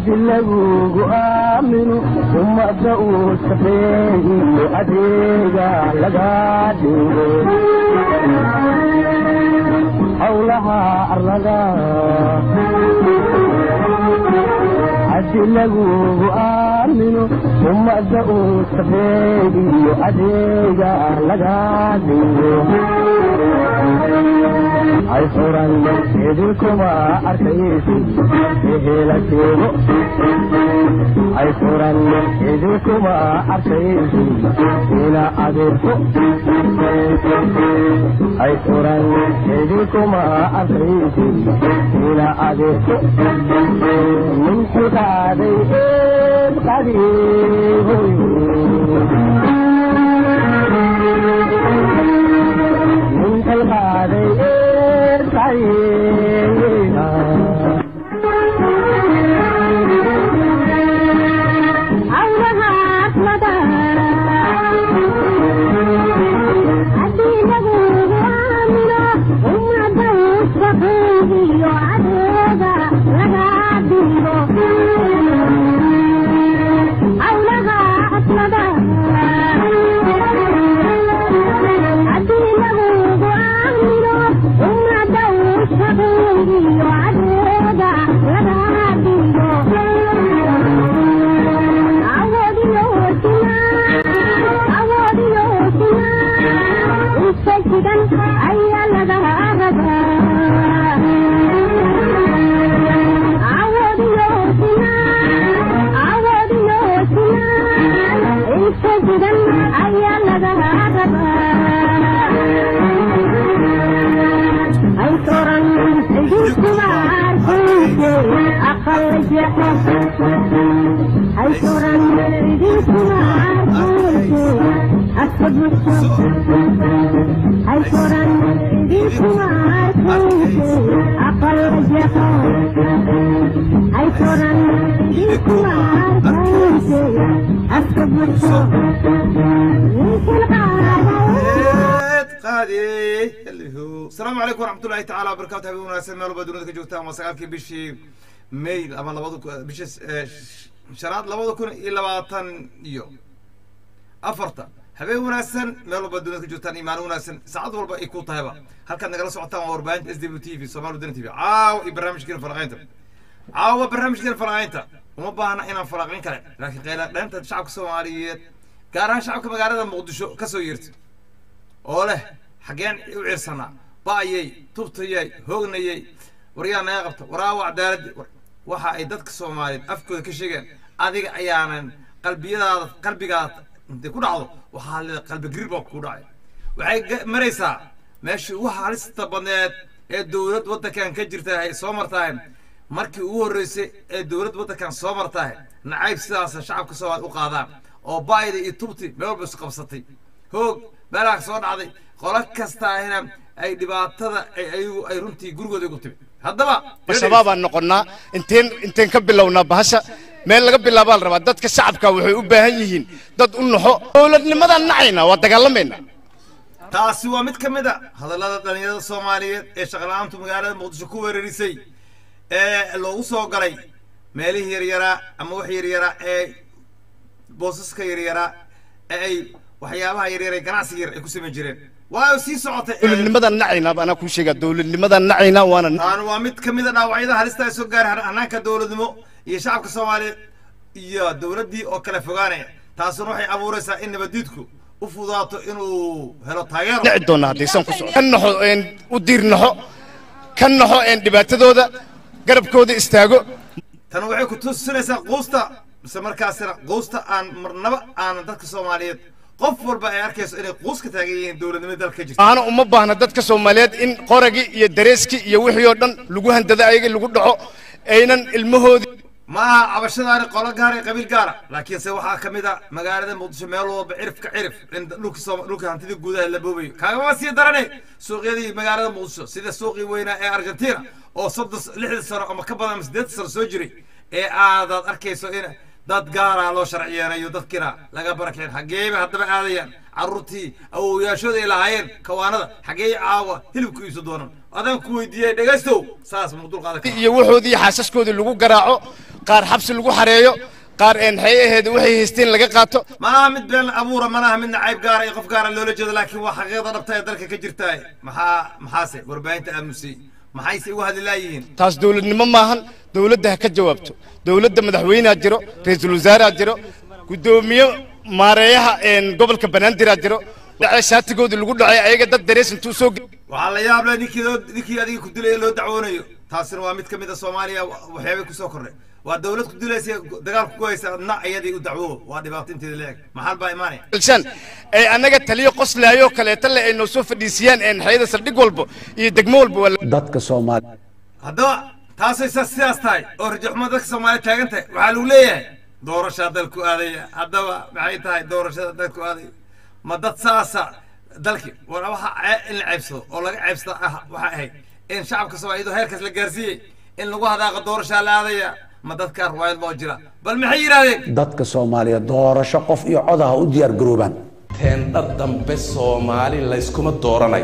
haddi lagugu aamino ummadda uu safeeyo adeega laga dhigo howlaha arlada haddi lagugu aamino ummadda uu safeeyo adeega laga dhigo hay furan idinkuma arkaysi ehela sheego hay furan idinkuma arkaysi ina adeerko hay furan idinkuma arkaysi ina adeerko min xilqaaday eed qadiihoy min xilqaaday eed qadiiha awlahaas madaara haddii lagugu aamino ummadda usfaqiigiyo adeega laga dhigo awlahaas madaara haddii lagugu aamino ummadda usfaqiigiyo adeega laga dhigo ayaa laga ayaa laga ay toran idinkuma arkayse aqal jeexo ay toran idinkuma arkayse asabusho ay toran idinkuma arkayse aqal jeexo ay toran idinkuma arkayse asabusho ninkan qaadayo asalaamu calaykum waraxmatullahi tacaala wabarakatu habeen wanaagsan meel walba dunida ka joogtaan waa sagaalkii bishii may ama labada ku- bisha eh, shanaad labada kun iyo labaatan iyo afarta habeen wanaagsan meel walba dunida ka joogtaan iyo maalin wanaagsan saacad walba ay ku tahayba halkaad nagala socotaan waa warbaahinta s w t v somaali wadani t v caawa iyo barnaamijkeena falaqaynta caawa barnaamijkeena falaqaynta uma baahna inaan falaqayn kale laakiin qayla dheenta shacabka soomaaliyeed gaar ahaan shacabka magaalada muqdisho ka soo yeertay oo leh xaggeen u ciirsanaa ba'yay tubtayay hoognayay waryaa naga qabta waraawa cadaaladdi waxa ay dadka soomaaliyeed afkooda ka sheegeen adiga ayaanan qalbiyadaada qalbigaada intay ku dhacdo waxaa leeda qalbi gariir baa ku dhacay waxay ga- maraysaa meeshii ugu halista badneed ee dowlad waddankan ka jirta ay soo martahay markii ugu horreysay ee dowlad waddankan soo martahay nacayb sidaasa shacabka soomaaliya u qaadaan oo baayda iyo tubti meel walba isu qabsatay hoog meelaha soo dhacday qolo kastaahina ay dhibaatada ay ayagu ay runtii gurigooda igu timi haddaba shabaabaan noqonnaa inteen inteen ka bilownaa bahasha meel laga bilaabaa la rabaa dadka shacabka waxay u baahan yihiin dad u naxo dowladnimadaan nacayna waa dagaalamayna taasi waa mid ka mid a hadallada dhalinyarada soomaaliyeed ee shaqla-aantu magaalada muqdisho ku weerarisay ee loogu soo galay meelihii yaryaraa ama wax yaryaraa ee boosaska yaryaraa ee ay waxyaabaha yaryar ee ganacsiga yar ay ku samayn jireen waa sii socotay ee- dowladnimadaan nacayna anaa kuu sheegaa dowladnimadaan nacayna waana taana waa mid ka mid a dhaawacyada halista ay soo gaaray hanaanka dowladnimo iyo shacabka soomaaliyeed iyo dowladdii oo kale fogaanaya taasuna waxay abuuraysaa in nabadiidku u fudaato inuu helo taageero nici doonaa haddaysan ku socon ka naxo een u diir naxo ka naxo een dhibaatadooda garabkooda istaago tan waxay ku tusinaysaa quusta mise markaasina quusta aan marnaba aanan dadka soomaaliyeed qof walba ay arkayso inay quus ka taagan yihiin dowladnimada dalka ka jirta aana uma baahna dadka soomaaliyeed in qoragii iyo dareeskii iyo wixii oo dhan lagu handado ayagii lagu dhaco aynan ilmahoodii ma aha cabashadaani qolo gaar ee qabiil gaara laakiinse waxaa ka mid a magaalada muqdisho meel walba cirif ka cirif in dhulka sooma dhulka hantida guudaha la boobayo kaagama sii darane suuqyadii magaalada muqdisho sida suuqii weynaa ee argentina oo soddon lixdan sano ama ka badan ama siddeetan sano soo jiray ee aadaad arkayso in dad gaara loo sharciyeenayo dadkiina laga barakeen xageeba haddaba aadayaan carruurtii awowyaashooda ay lahaayeen kawaanada xagee caawa hilibku iisu doonan adaan ku weydiiyey dhegaystow saas muu dulqaadan kara iyo waxoodii xaasaskoodii lagu garaaco qaar xabsi lagu xareeyo qaar een maxay ahayd waxay haysteen laga qaato malaha mid been abuura malaha mid nacayb gaara iyo qof gaara loola jeedo laakiin waa xaqiiqda dhabta ee dalka ka jirtaa maxaa maxaase warbaahinta aamusay maxayse ugu hadli laayihiin taas dowladnimo maahan dowladda ha ka jawaabto dowladda madaxweyneha jiro ra-iisul wasaareha jiro guddoomiye maareeyaha een gobolka banaadir jiro dhacee shaatigooda lagu dhacay ayaga dad darees intuu soo ge- waxaa la yaab leh ninkii loo ninkii adiga ku dilaya loo dacwoonayo taasina waa mid ka mid a soomaaliya waxyaabay kusoo kordhay waa dawlad ku dilaysa dagaalku ku haysa adna iyadii u dacwo waa dhibaato inteeda leeg maxal baa imaanaya shan ay annaga taliyo qoslaayoo kaleeta le ay noo soo fadhiisiyaan een xayada saldhig walba iyo degmo walba waa la- dadka soomaali haddaba taasay sa sidaas tahay oo rajaxumo dadka soomaaliya taagan tahay waxaa lagu leeyahay doorashaa dalku aadaya haddaba maxay tahay doorashada dalku aadaya ma dad saasa dalki war waxa cee- in la ceebsado oo laga ceebsada ah waxay ahayd in shacabka soomaaliyadu heerkaas la gaarsiiyey in lagu hadaaqa doorashaa la aadaya ma dadkaa ruwaayad loo jira bal maxay yidhahdeen dadka soomaaliya doorasho qof iyo cod ah u diyaar garoobaan teendha dambe soomaali layskuma dooranayo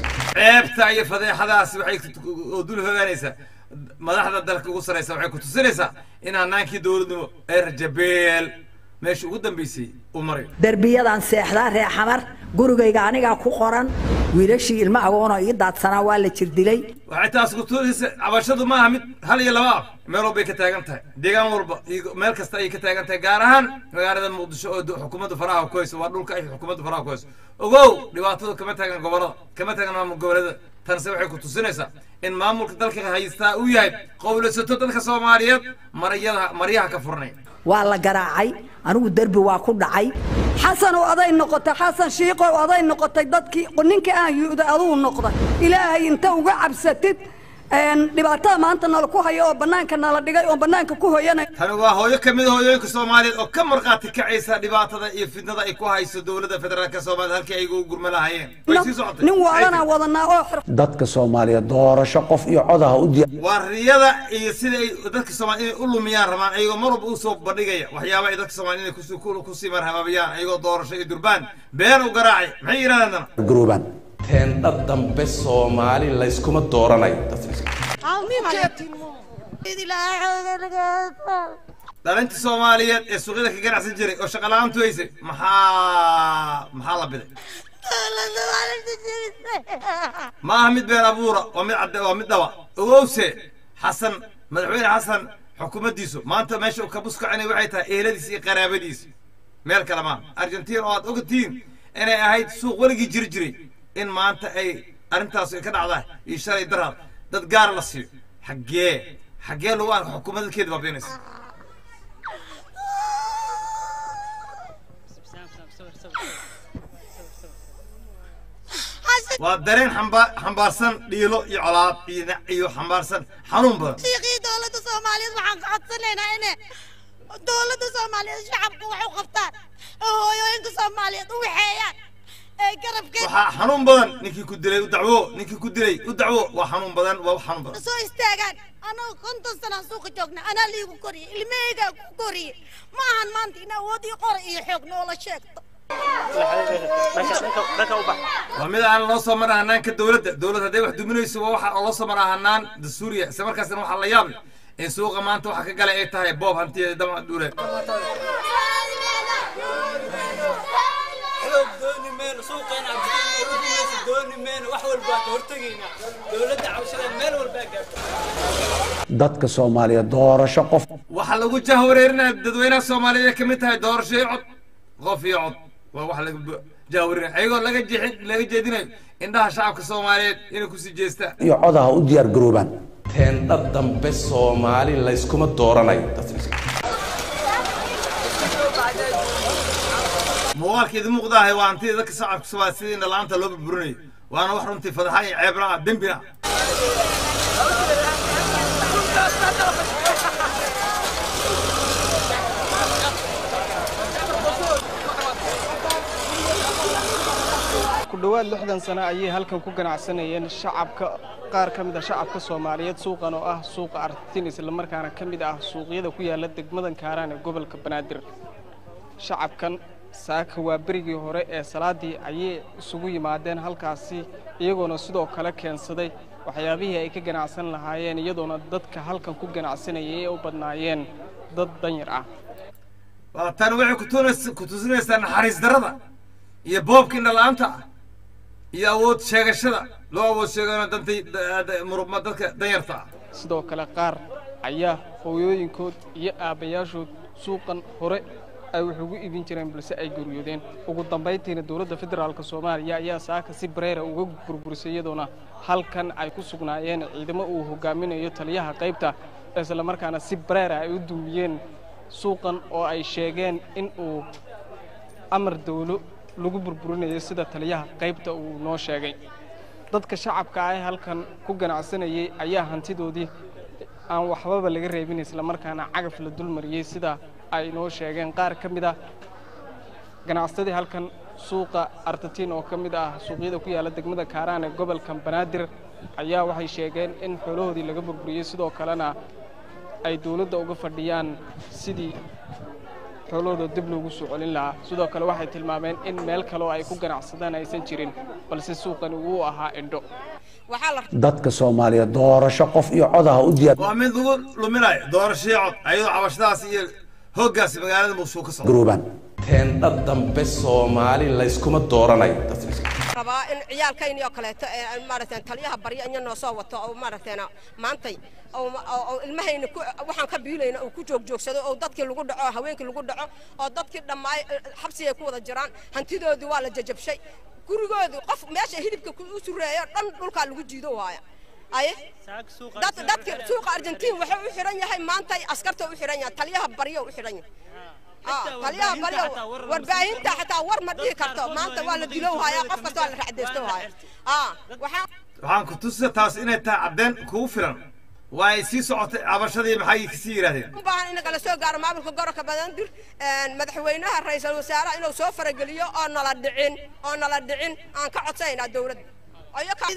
ceebta iyo fadeexadaasi waxay oo dul hogaanaysaa madaxda dalka ugu saraysa waxay ku tusinaysaa in hanaankii dowladnimo ee rajabeel meesha ugu dambeysay uu marayo derbiyadan seexdaa ree xamar gurigayga anigaa ku qoran wiilashii ilma agoonoo ii daadsanaa waa la jirdilay waxay taas ku tusinaysa cabashadu maaha mid hal iyo laba ah meel walbay ka taagan tahay deegaan walba iyo meel kasta ayay ka taagan tahay gaar ahaan magaalada muqdisho oo du- xukuumadda faraha ku hayso waa dhulka ay xukuumadda faraha ku hayso ogow dhibaatadu kama taagan gobolada kama taagan maamul goboleeda tanse waxay ku tusinaysaa in maamulka dalka haystaa uu yahay qowlaysato dadka soomaaliyeed marayada maryaha ka furnay waa la garaacay anigu derbi waa ku dhacay xasan oo aday noqotay xasan shiiqo oo aday noqotay dadkii ninkii aan yuuda aduu noqday ilaahay inta uga cabsatid een, dhibaatada maanta nala ku hayo oo bannaanka nala dhigay oo bannaanka ku hoyanay tani waa hooyo ka mid a hooyooyinka soomaaliyeed oo ka markhaati kacaysa dhibaatada iyo fitnada ay ku hayso dowladda federaalka soomaaliya halkii ay ugu gurma lahaayeen way sii socotay nin waalanaa wadanaa oo xir dadka soomaaliya doorasho qof iyo cod ah u diyaar waa riyada iyo sida ay dadka soomaaliya inay u lumiyaan rabaan ayagoo mar walba usoo bandhigaya waxyaaba ay dadka soomaaliya inay kusi- ku- kusii marhabaabiyaan ayagoo doorasho iyo durbaan been u garaacay maxay yidhahdeen dana garoobaan teendha dambe soomaali layskuma dooranayo dhalinta soomaaliyeed ee suuqyada ka ganacsan jiray oo shaqa la-aantu haysay maxaa maxaa la biday ma aha mid been abuura waa mid cadde waa mid dhaba ogowse xasan madaxweyne xasan xukuumaddiisu maanta meesha uu kabus kacinay waxay tahay eheladiisa iyo qaraabadiisa meel kale maaha argentiin oo aad ogtiin inay ahayd suuq weligii jiri jiray in maanta ay arrintaas ay ka dhacdaa iyo shalay daraad dad gaara la siiyo xaggee xaggee lagu arka xukuumadkeeda baabiinaysa waa dareen xamba- xambaarsan dhiilo iyo colaad iyo na- iyo xambaarsan xanuun badan shiiqii dowladda soomaaliyeed waxaan ka codsanaynaa inay dowladda soomaaliyeed shacabka wax u qabtaan oo hooyooyinka soomaaliyeed u waxeeyaan ee garabkeeda waxaa xanuun badan ninkii ku dilay u dacwo ninkii ku dilay u dacwo waa xanuun badan waa wax xanuun badan soo istaagaan anagoo konton sanaan suuqa joogna anaa liigu koriyey ilmahaygaa ku koriyey ma ahan maanta in awood iyo qora iyo xoog noola sheegto waa mid aan loo soo maraa hanaanka dowladda dowlad hadday wax duminayso waa waxa loo soo maraa hanaan dastuuriya isla markaasna waxaa la yaab leh in suuqa maanta waxa ka galay ay tahay boob hantiyeeda dama dhuuleed xoog dooni meyno suuqeena abdimayso dooni meyno wax walba waan ka hortegaynaa dowladda cabashada meel walbaa gaarto dadka soomaaliya doorasho qof waxaa lagu jahwareerinaya dadweynaha soomaaliyeed ay ka mid tahay doorasho iyo cod qof iyo cod waa wax laga bu- jahwareerinaya ayagoo laga jeexin laga jeedinayo indhaha shacabka soomaaliyeed inay kusii jeestaan iyo cod ah u diyaar garoobaan teendha dambe soomaali layskuma dooranayo muuqaalka idin muuqdaahay waa hantida dadka shacabka soomaaliya sidii indhala-aanta loo burburinayo waana wax runtii fadaxa iyo ceebna ah dembina ah ku dhowaad lixdan sano ayay halkan ku ganacsanayeen shacabka qaar ka mid a shacabka soomaaliyeed suuqan oo ah suuqa artin islamarkaana ka mid ah suuqyada ku yaala degmadan kaaraan ee gobolka banaadir shacabkan saaka waa berigii hore ee salaadii ayay isugu yimaadeen halkaasi iyagoona sidoo kale keensaday waxyaabihii ay ka ganacsan lahaayeen iyadoona dadka halkan ku ganacsanayay ay u badnaayeen dad danyar ah waa tan waxay kutunas- ku tusinaysaa naxariis darrada iyo boobka indhala-aanta ah iyo awood sheegashada loo awood sheegano dantay da- da- murubma dadka danyarta ah sidoo kale qaar ayaa hooyooyinkood iyo aabbayaashood suuqan hore ay wax ugu iibin jireen balse ay guryoodeen ugu dambayntiina dowladda federaalk soomaaliya ayaa saaka si bareera uga burburisay iyadoona halkan ay ku sugnaayeen ciidamo uu hogaaminayo taliyaha qaybta islamarkaana si bareera ay u dumiyeen suuqan oo ay sheegeen in uu amar dawlo lagu burburinayo sida taliyaha qaybta uu noo sheegay dadka shacabka ah ee halkan ku ganacsanayay ayaa hantidoodii aan waxbaba laga reebin islamarkaana cagaf la dulmariyey sida ay noo sheegeen qaar ka mid ah ganacsadii halkan suuqa artatiin oo ka mid ah suuqyada ku yaalla degmada kaaraan ee gobolka banaadir ayaa waxay sheegeen in xoolahoodii laga burburiyey sidoo kalena ay dowladda uga fadhiyaan sidii xoolahooda dib loogu soo celin lahaa sidoo kale waxay tilmaameen in meel kale oo ay ku ganacsadaan aysan jirin balse suuqani uu ahaa indho dadka soomaaliyeed doorasho qof iyo codaha u diyaar waa mid lagu luminayo doorashii cod ayadoo cabashadaas iyo hooggaasi magaalada muqdisho ka socda garoobaan teendha dambe soomaali layskuma dooranayo rabaa in ciyaalkayni oo kaleeto ee maaragteen taliyaha barya inya noo soo wato oo maaragteen maantay oo oo ilmahayna ku waxaan ka biilayna uu ku joogjoogsado oo dadkii lagu dhaco oo haweenkii lagu dhaco oo dadkii dhammaay xabsi ay ku wada jiraan hantidoodii waa la jajabshay gurigoodii qof meesha hilibka u sureeyo dhan dhulkaa lagu jiido waaya aye dad dadki suuqa argentiin wuxuu u xiran yahay maantay askarta u xiran yahay taliyaha baryo u xiran yahay taliyaha baryo warbaahinta xataa war ma dhihi karto maanta waa la dilow hayaa qof kasta waa la racdaysto haya waxaa waxaan ku tusa taas inay tahay caddeyn kugu filan waa ay sii socotay cabashadii maxay kasii yidhaahdeen u baahan in kala soo gaaro maamulka gobolka banaadir madaxweynaha ra'iisul wasaaraha inuu soo farageliyo oo nala dhicin oo nala dhicin aan ka codsaynaa dowladda ayo ka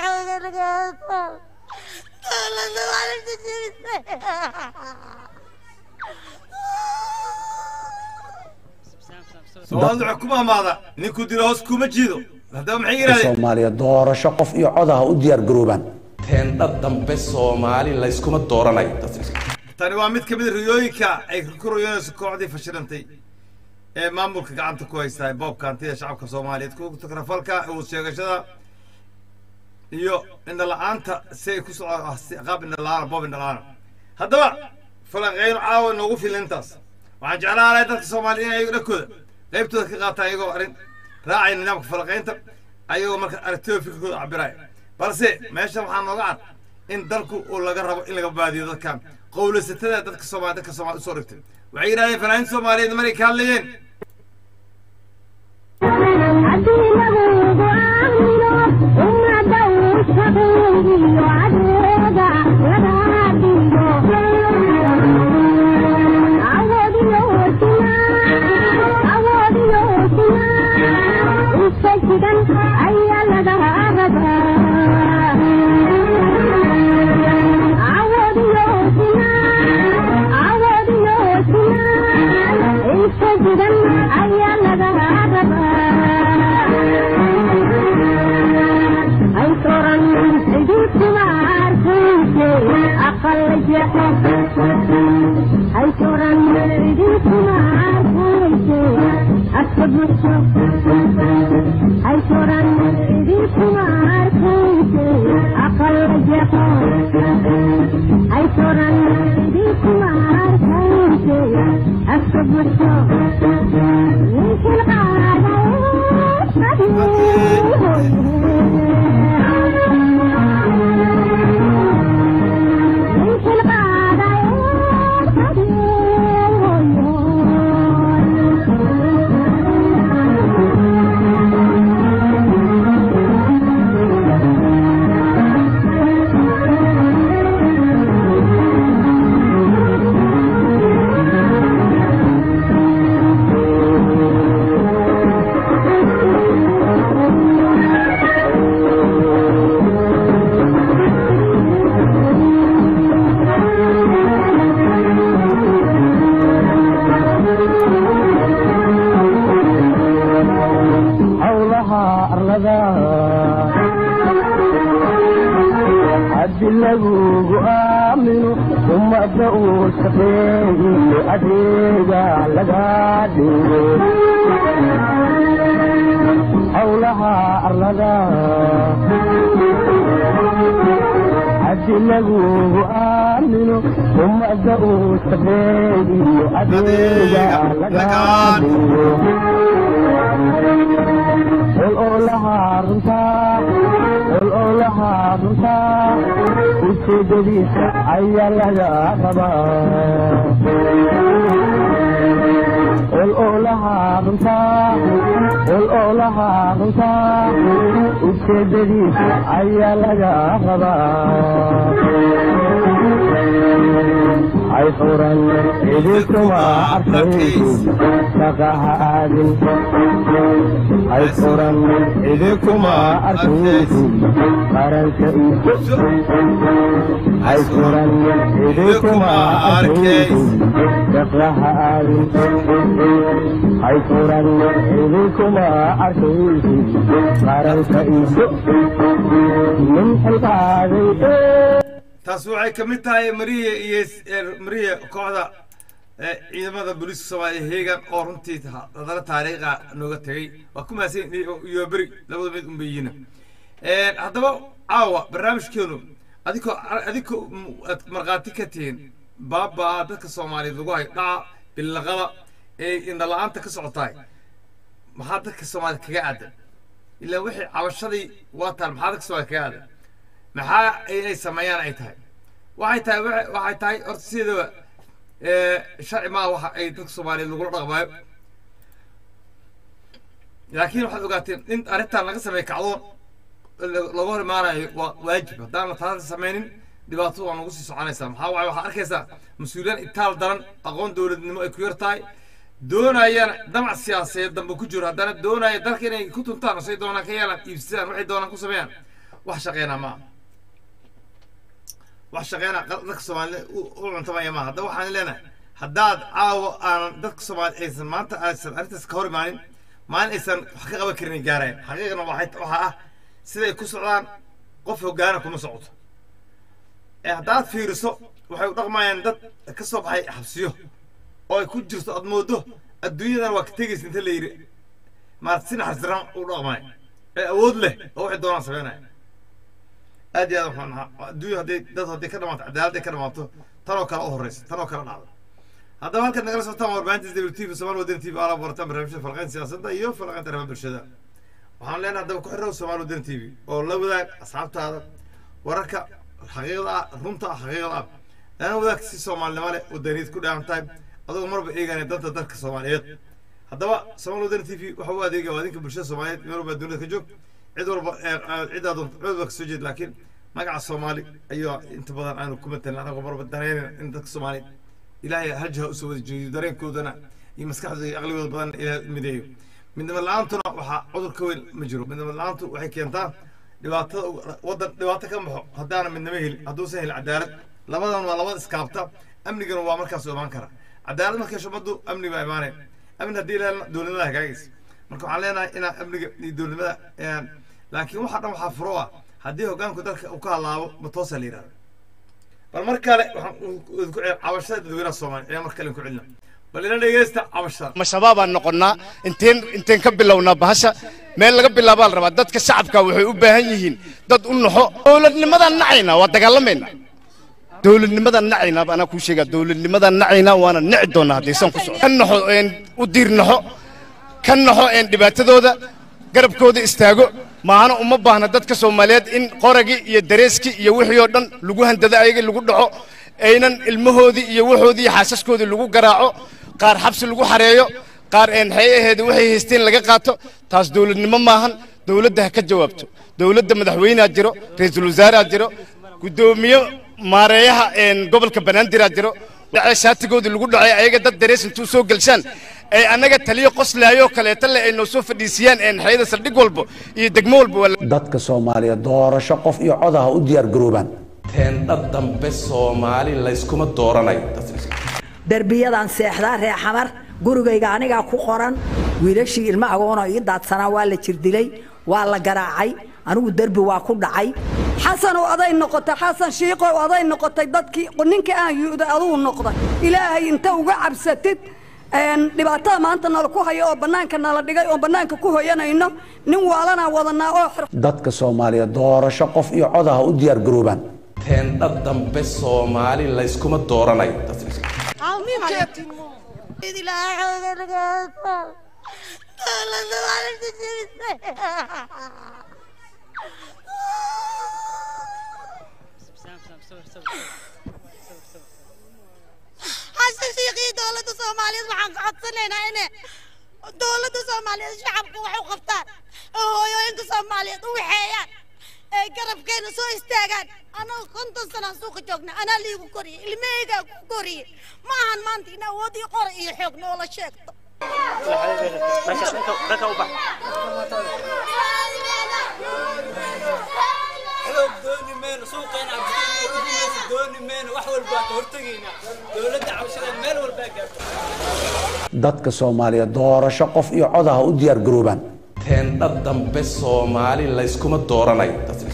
soomaalidu waxay ku maamaada ninkuu dilo hoos kuma jiido haddaba maxay yidhahdeen soomaaliyeed doorasho qof iyo codaha u diyaar garoobaan teendha dambe soomaali layskuma dooranayo tani waa mid ka mid a riyooyinka ay ku riyoonayso kooxdii fashilantay ee maamulka gacanta ku haysta boobka hantida shacabka soomaaliyeed ku takrafalka awood sheegashada iyo indhala-aanta si ay ku soco qaab indhala-aana boob indhala-aana haddaba falanqeyno caawa noogu filan intaas waxaan jeclaan lahay dadka soomaaliya in ayago dhankooda qaybtooda ka qaataan iyagoo arrin raacaya nidaamka falanqeynta ayagoo marka aragtidooda fikirkooda cabiraya balse meeshan waxaa nooga cad in dalku uu laga rabo in laga baadiyo dadkan qowlaysatada dadka soomaali dadka soomaali usoo dhigtay waxay yidhahdeen fanaaniinta soomaaliyeed maray ka hadlayeen howlaha arlada adeega laga dhigo howlaha arlada haddi lagugu aamino ummadda uu sabeegiyo adeega laga dhigo ol olaha runtaa ol olaha runtaa ujeedadiisa ayaa laga rabaa ol olaha runtaa ol olaha runtaa ujeedadiisa ayaa laga rabaa hay furan idinkuma arkaysid shaqaha aadin hay furan idinkuma arkaysid qaranka iso hay furan idinkuma arkaysid shaqaha aadin hay furan idinkuma arkaysid qaranka iso min xilqaaday taas waxay ka mid tahay mariya iyo mariya kooxda ciidamada booliiska soomaaliya heegan oo runtii hadana taariikha nooga tegay waa ku mahadsan iyo beri labada mid unbayina haddaba caawa barnaamijkeenu adikoo adikoo aad markhaati ka tihiin baabaa dadka soomaaliyeed lagu hayo dhaca billaqada ee indhala-aanta ka socotahay maxaa dadka soomaaliyed kaga aadan ilaa wixii cabashadii waa taal maxaa dadka soomaaliyed kaga aadan maxaa inay sameeyaan ay tahay waxay tahay waxay tahay horta sideedaba sharci maaha waxa ay dadka soomaaliyeed lagula dhaqmaayo laakiin waxaad ogaateen in arrintan laga sameeyo kacdoon laga hor imaanayo waa waajib haddaan la taasi sameynin dhibaato waa nagu sii soconaysaa maxaa waaye waxaad arkaysaa mas-uuliyaan itaal daran aqoon dowladnimo ay ku yar tahay doonayana damac siyaasadeed dambe ku jiro haddana doonaya dalka inay ku tuntaan say doonaan ka yeelaan iibsadaan waxay doonaan ku sameeyaan wax shaqeynaa maaha wax shaqeynaa dadka soomaalida u cuntamaya maaha haddaba waxaan leenahay haddaad caawa aanan dadka soomaali aysan maanta aysan arrintaas ka hor imaanin maalin aysan wax ka qaban karin gaareen xaqiiqna waxaa ah siday ku socdaan qof hogaana kuma socoto ee haddaad fiiriso waxay u dhaqmayaan dad ka soo baxay xabsiyo oo ay ku jirto aad moodo adduunyadan waa ka tegaysa inta la yidhi maarata si naxariisdaraan u dhaqmay ee awood leh oo waxay doonaan sameynaya aad iyo aad waxaan ahaa adduunya hadday dad hadday ka dhamaato cadaaladday ka dhamaato tanoo kale u horreysa tanoo kale dhacda haddaba halkaad nagala socotaan warbaahinta w t v somaal wadan t v ala barataan barnaamijyada falqayn siyaasadda iyo falqaynta arrimaha bulshada waxaan leenahay haddaba ku xirrow somaal wadan t v oo la wadaag asxaabtaada wararka xaqiiqda ah runta ah xaqiiqda ah lana wadaag si soomaalinimo leh wadaniid ku dheehan tahay adagoo marba eegaanay danta dalka soomaaliyeed haddaba somaal wadan t v waxa u adeegaya waa adinka bulshada soomaaliyeed meel walba dunida ka joog cid walba ciddaa doonta cid walba kasoo jeed laakiin magaca soomaali ayaa inta badan aanu ku matelin anagoo marba danaynin in dadka soomaaliyeed ilaahay hajha usoo wada jeediyo dareenkoodana iyo maskaxdooda iyo aqligooda badan ilaahay mideeyo midnimo la-aantuna waxaa cudur ka weyn ma jiro midnimo la-aantu waxay keentaa dhibaatada waddan dhibaato ka baxo haddaana midnimo helin hadduusan helin cadaalad labadan waa labada iskaabta amnigana waa markaas imaan kara cadaalad markay shumadu amni baa imaanaya amni haddii ilaalna dowladnimada hagaagaysa marka waxaan leenahay inaa amniga iyo dowladnimada laakiin waxa dhan waxaa furo ah haddii hoggaanku dalka uu ka halaabo ma toosa la yidhahda bal mar kale waxaan ku cabashada dadweynaha soomaaliya ayaa mar kale ku celina bal ila dhegeysta cabashada ma shabaabaan noqonnaa inteen inteen ka bilownaa bahasha meel laga bilaabaa la rabaa dadka shacabka waxay u baahan yihiin dad u naxo dowladnimadaan nacaynaa waa dagaalamaynaa dowladnimadaan nacaynaa anaa kuu sheegaa dowladnimadaan nacaynaa waana nici doonaa haddaysan ku soco ka naxo u diir naxo ka naxo dhibaatadooda garabkooda istaago maahana uma baahna dadka soomaaliyeed in qoragii iyo dareeskii iyo wixii oo dhan lagu handado ayagii lagu dhaco aynan ilmahoodii iyo waxoodii iyo xaasaskoodii lagu garaaco qaar xabsi lagu xareeyo qaar maxay aheed waxay haysteen laga qaato taas dowladnimo maahan dowladda ha ka jawaabto dowladda madaxweynea jiro ra-iisul wasaareha jiro guddoomiye maareeyaha gobolka banaadirah jiro dhacee shaatigoodii lagu dhacay ayaga dad darees intuu soo gelshaan ay annaga taliyo qoslaayoo kaleeta le ay noo soo fadhiisiyaan xayada saldhig walba iyo degmo walba dadka soomaaliyeed doorasho qof iyo codaha u diyaar garoobaan teendha dambe soomaali layskuma dooranayo derbiyadan seexdaa ree xamar gurigayga anigaa ku qoran wiilashii ilma agoonoo ii daadsanaa waa la jirdilay waa la garaacay anigu derbi waa ku dhacay xasanow aday noqotay xasan shiiqow aday noqotay dadkii ninka aan yu'da aduu noqday ilaahay inta uga cabsatid dhibaatada maanta nala ku hayo oo bannaanka nala dhigay oo bannaanka ku hoyanayno nin waalanaa wadanaa oo xir dadka soomaaliya doorasho qof iyo codaha u diyaar garoobaan teendha dambe soomaali layskuma dooranayo xasan shiikhii dowladda soomaaliyeed waxaan ka codsanaynaa ine dowladda soomaaliyeed shacabka wax u qabtaan oo hooyooyinka soomaaliyeed u waxeeyaan ay garabkeena soo istaagaan anoo konton sanaan suuqa joogna anaa liigu koriyey ilmahaygaa ku koriyey ma ahan maanta in awoodii qora iyo xoog noola sheegto xoog dooni meyno suuqeena abdikeysa dooni meyno wax walba waan ka hortegaynaa dowladda cabashada meel walbaa gaarto dadka soomaaliya doorasho qof iyo codaha u diyaar garoobaan teendha dambe soomaali layskuma dooranayo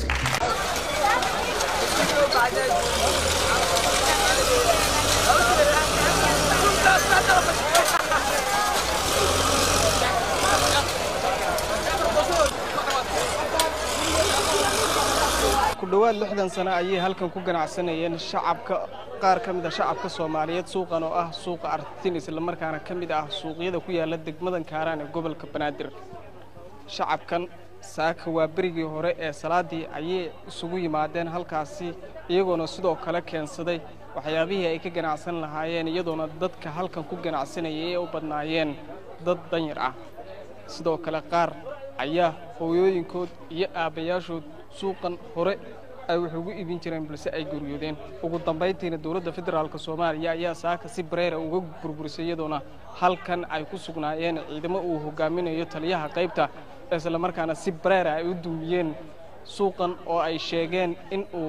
ku dhowaad lixdan sano ayay halkan ku ganacsanayeen shacabka qaar ka mid a shacabka soomaaliyeed suuqan oo ah suuqa artin islamarkaana ka mid ah suuqyada ku yaala degmadan kaaraan ee gobolka banaadir shacabkan saaka waa berigii hore ee salaadii ayay isugu yimaadeen halkaasi iyagoona sidoo kale keensaday waxyaabihii ay ka ganacsan lahaayeen iyadoona dadka halkan ku ganacsanayay ay u badnaayeen dad danyar ah sidoo kale qaar ayaa hooyooyinkood iyo aabbayaashood suuqan hore ay wax ugu iibin jireen balse ay guryoodeen ugu dambayntiina dowladda federaalk soomaaliya ayaa saaka si bareera uga burburisay iyadoona halkan ay ku sugnaayeen ciidamo uu hogaaminayo taliyaha qaybta islamarkaana si bareera ay u duumiyeen suuqan oo ay sheegeen in uu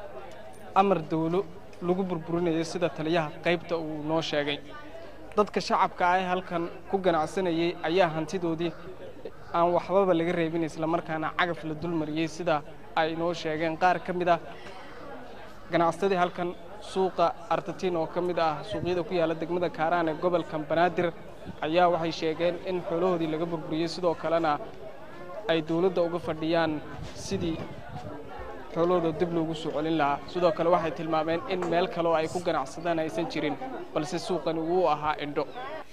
amar dawlo lagu burburinayo sida taliyaha qaybta uu noo sheegay dadka shacabka ah ee halkan ku ganacsanayay ayaa hantidoodii aan waxbaba laga reebin islamarkaana cagaf la dulmariyey sida ay noo sheegeen qaar ka mid ah ganacsadii halkan suuqa artatiin oo ka mid ah suuqyada ku yaalla degmada kaaraan ee gobolka banaadir ayaa waxay sheegeen in xoolahoodii laga burburiyey sidoo kalena ay dawladda uga fadhiyaan sidii xoolahooda dib loogu soo celin lahaa sidoo kale waxay tilmaameen in meel kale oo ay ku ganacsadaan aysan jirin balse suuqani wuu ahaa indho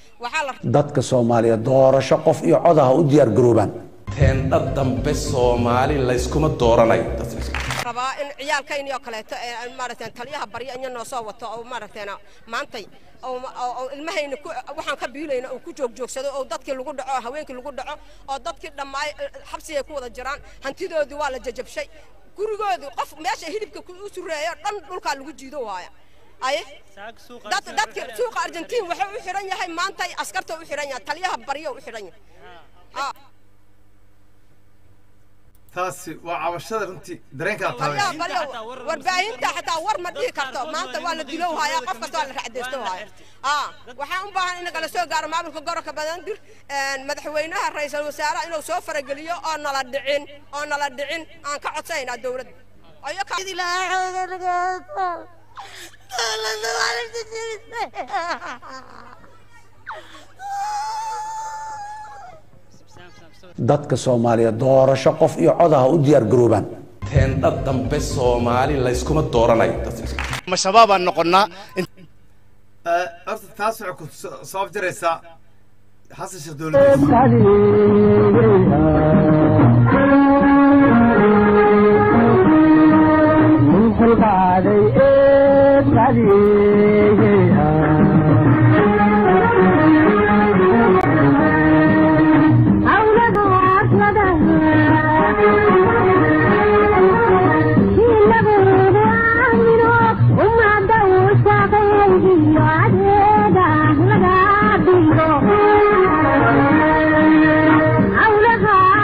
dadka soomaaliya doorasho qof iyo codaha u diyaar garoobaan teendha dambe soomaali layskuma dooranayo rabaa in ciyaalkaynii oo kaleeto ee maaragtay taliyaha barya inya noo soo wato oo maaragtay maantay oo ilmahayna waxaan ka biilayna uu ku joogjoogsado oo dadkii lagu dhaco haweenkii lagu dhaco oo dadkii dhammaay xabsigay ku wada jiraan hantidoodii waa la jajabshay gurigoodii qof meesha hilibka u sureeyo dhan dhulkaa lagu jiido waaya aye dadki suuqa argentiin wuxuu u xidhan yahay maantay askarta u xidhan yahay taliyaha baryo u xidhan yahay taasi waa cabashada runtii dareenkaa baryaa taabay baryo warbaahinta xataa war ma dhihi karto maanta waa la dilow haya qof kasta waa la racdeysto haya aa waxaan u baahan in nagala soo gaaro maamulka gobolka banaadir madaxweynaha ra-iisul wasaaraha inuu soo farageliyo oo nala dhicin oo nala dhicin aan ka codsaynaa dowladda ayo ka dadka soomaaliya doorasho qof iyo codaha u diyaar garoobaan teendha dambe soomaali layskuma dooranayo ma shabaabaan noqonnaa horta taas waxay ku so- sabab jaraysaa xasan sheekh dowladdiisa Thank you.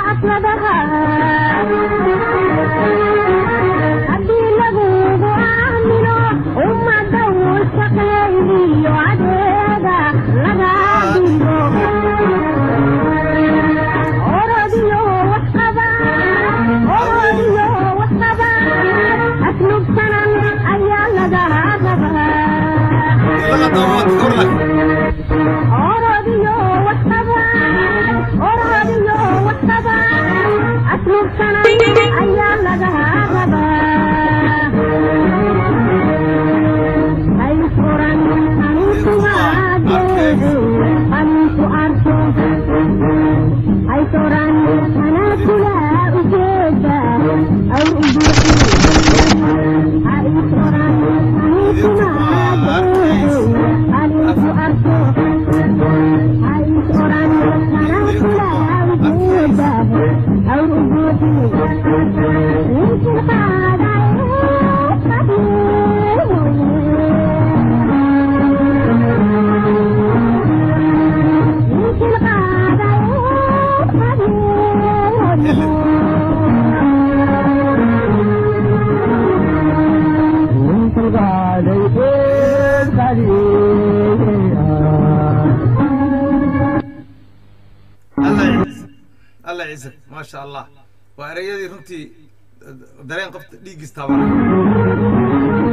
ciise maasha allah waa ereyadii runtii dareen qofta dhiiggiis taabanay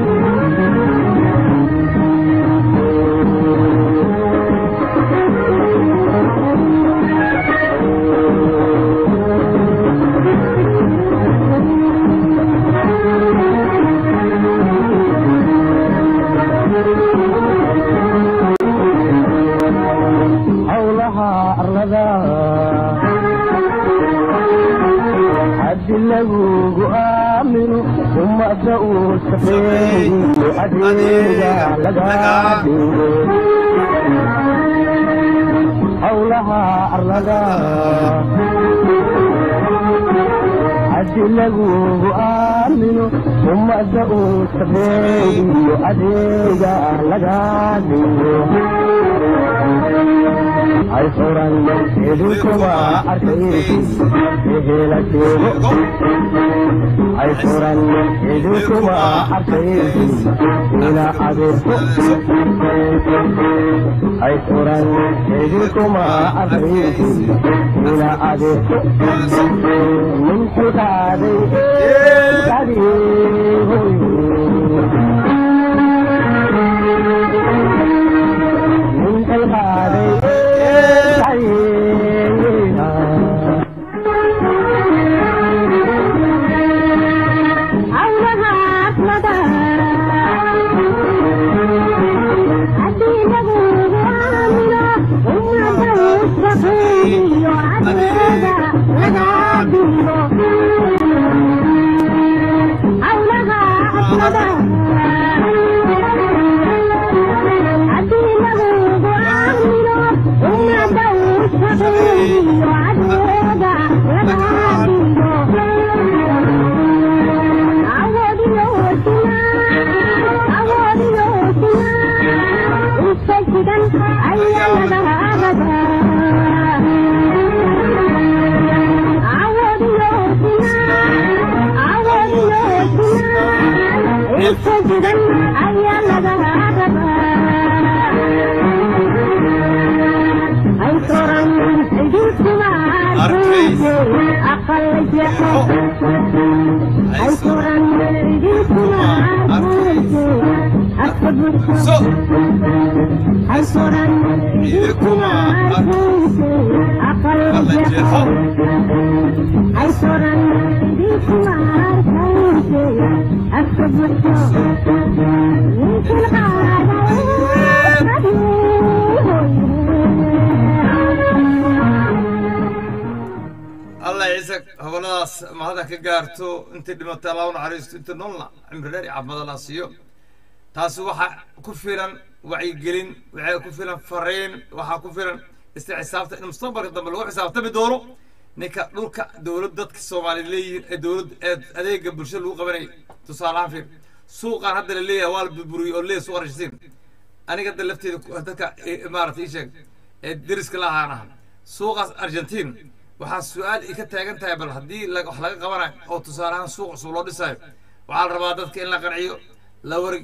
howlaha arlada haddi lagugu aamino ummada uu shaqeeyo adeega laga dhigo howlaha arlada haddi lagugu aamino ummada uu shaqeeyo adeega laga dhigo ay furan idinkuma arkaysid ehela sheego ay furan idinkuma arkaysid ina adeerto ay furan idinkuma arkaysid ina adeerto min xilkaaday min xilkaaday allah ciise hoboladaas mahada ka gaarto intay dhimatay allah u naxariisto inta noolna cimri dheer iyo caafimaad allah siiyo taasi waxaa ku filan wacyigelin waxaa ku filan fariin waxaa ku filan isla xisaabta in mustaqbalka dambe lagu xisaabtami doono ninka dhulka dowlad dadka soomaaliya leeyihiin ee dowlad ee adeega bulshada lagu qabanayay tusaalahaan fiir suuqaan hadda la leeyahay waa la burburiyey oo leeya suuq arshisiin aniga hadda lafteeda dadka maarata ii sheeg ee deriska la ahaan aha suuqaas argentiin waxaa su-aal i ka taagan tahay bal haddii wax laga qabanayo oo tusaaleahaan suuq cusub loo dhisayo waxaa la rabaa dadka in la qanciyo la war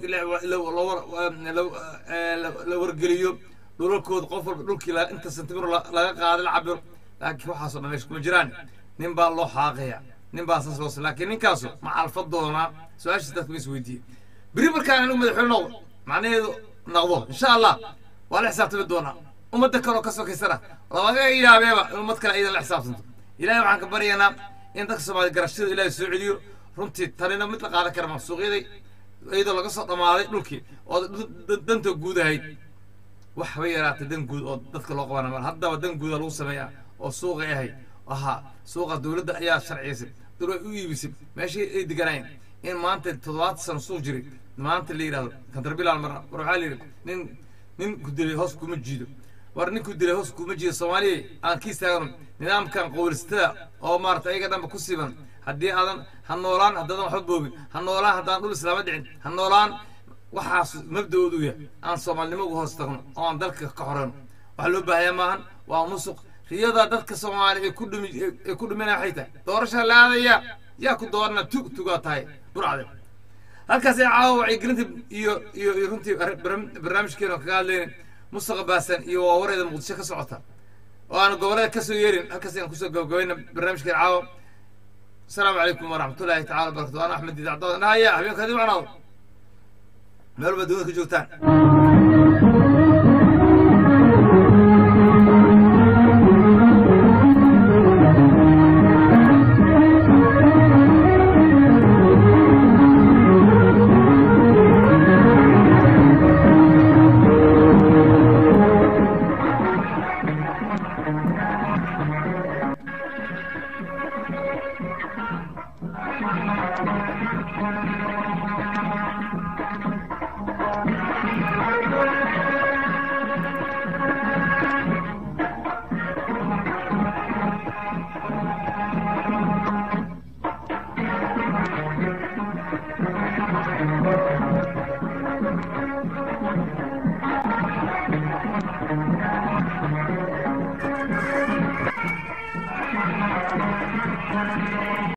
la wargeliyo dhulalkooda qof walba dhulkii inta sentimir laga qaada la cabiro laakiin waxaasoo dhan meesha kuma jiraan nin baa loo xaaqaya nin baa saas loos laakiin ninkaasu ma calfa doonaa su-aashiis dadka ma is weydiiyey beri markaan anigu madaxweyne noqdo macnaheedu noqdo insha allah waa la xisaabtami doonaa ummadda kaloo ka sokaysana laga yaabeeba in ummad kale iyadan la xisaabtanto ilaahay waxaan ka baryaynaa in dadka soomaaliya garashada ilaahay soo celiyo runtii tanina mid la qaadan kara ma suuqyaday iyadoo laga soo dhammaaday dhulkii oo danta guud ahayd wax haba yaraatay dan guud oo dadka loo qabana mal haddaba dan guuda lagu sameeyaa oo suuqay ahayd ahaa suuqa dowladda ayaa sharciyaysay dowlad u iibisay meeshii ay deganaayeen in maanta toddobaatan sano suuq jiray maanta la yidhahdo kantarbilaal mar war waxaa la yidhi nin nin ku dilay hoos kuma jiido war ninku dilay hoos kuma jiido soomaaliya aan ka istaagano nidaamkan qowlistada oo maarata ayaga dhanba ku siiban haddii aadan ha noolaan haddaadan waxba boobin ha noolaan haddaan dhul islaama dhicin ha noolaan waxaas mabda-oodu yahay aan soomaalinimo uga hoos tagno oo aan dalka ka xoreyno waxaa loo baahayaa maahan waa musuq riyada dadka soomaaliya ay ku dhumi ay ku dhuminaya waxay tahay doorasha la aadaya yaa ku doorana tug tugaa tahay burcade halkaas ay caawa wacyigelinta iyo iyo iyo runtii barnaamijkeena kaga hadlayna mustaqa baasan iyo waa wareeda muqdisho ka socota oo aan gobollada ka soo yeerin halkaas ayaan kusoo gabagabayna barnaamijkeen caawa asalaamu calaykum waraxmatullaahi tacala wabarakatu ana axmed diidacdood nahaya habeenkaadi macnaado meel walba dowlada ka joogtaan